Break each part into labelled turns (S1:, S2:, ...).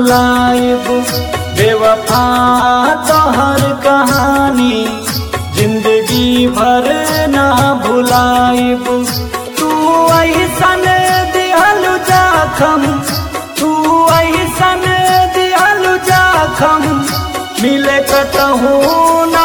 S1: भुलाइब बेवफा तोहर कहानी जिंदगी भर ना भुलाइब तू ऐसन दिहलु जाखम तू ऐसन दिहलु जाखम मिले कतहू ना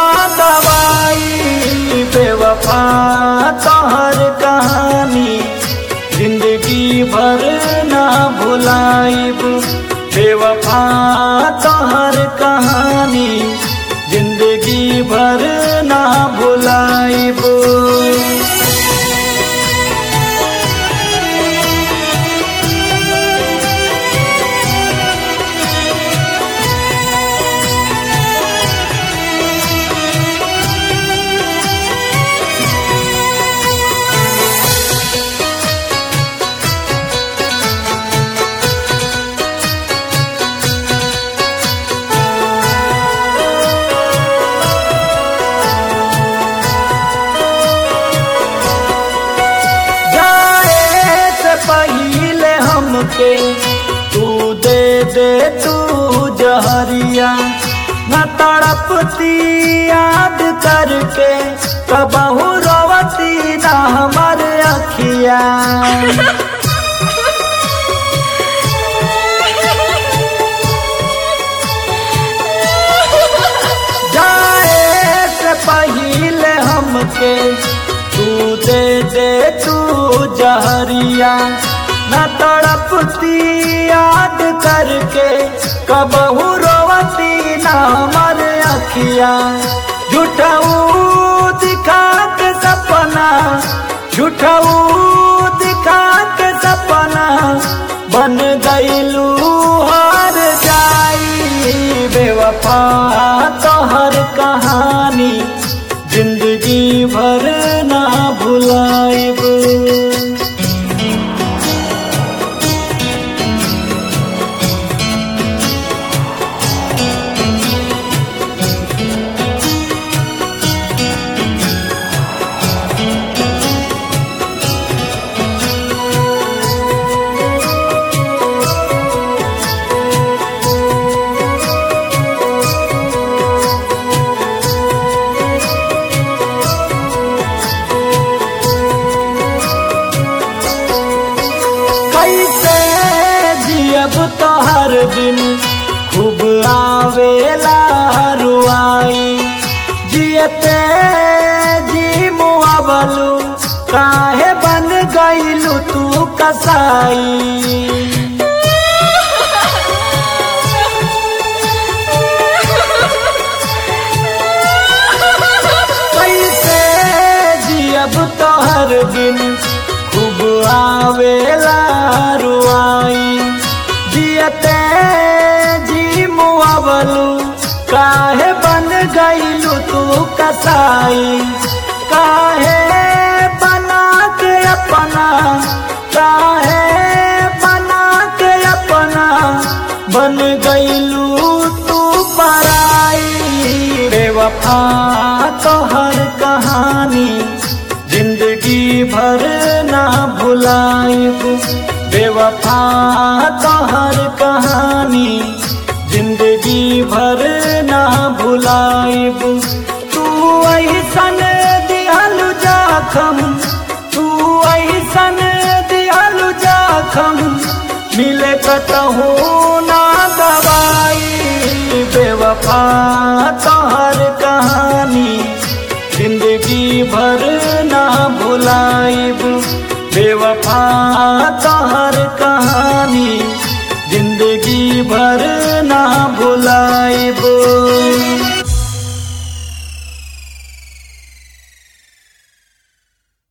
S1: दवाई बेवफा तोहर कहानी जिंदगी भर ना भुलाइब बेवफा तोहर कहानी जिंदगी भर ना भुलाइब जाए से पहले हमके तू दे दे तू जहरिया न तड़पती याद करके कबहू रोवती न हमर अखिया जाए से पहले हमके तू दे दे तू जहरिया न तड़पती याद करके कबहू रोवती न हमर अखिया झूठऊ दिखा के सपना झूठऊ दिखा के सपना बन गईलू हार जाई बेवफा तोहर कहानी जिंदगी भर ना भुलाइब कैसे जियब तोहर दिन खूब आवेला रुआई जियते जी मुआवलू काहे बन गईलू तू कसाई कैसे जियब तोहर दिन खूब आवेला रुआई जियते जी मुआवलू काहे बन गईलू तू कसाई काहे बना के अपना काहे बना के अपना बन गईलू तू पराई बेवफा तोहर कहानी जिंदगी भर ना भुलाइब बेवफा तोहर कहानी जिंदगी भर ना भुलाइब तू ऐसन दिहलु जाखम तू ऐसन दिहलु जाखम मिले कतहू ना दवाई बेवफा तोहर कहानी जिंदगी भर ना भुलाइब बेवफा तोहर कहानी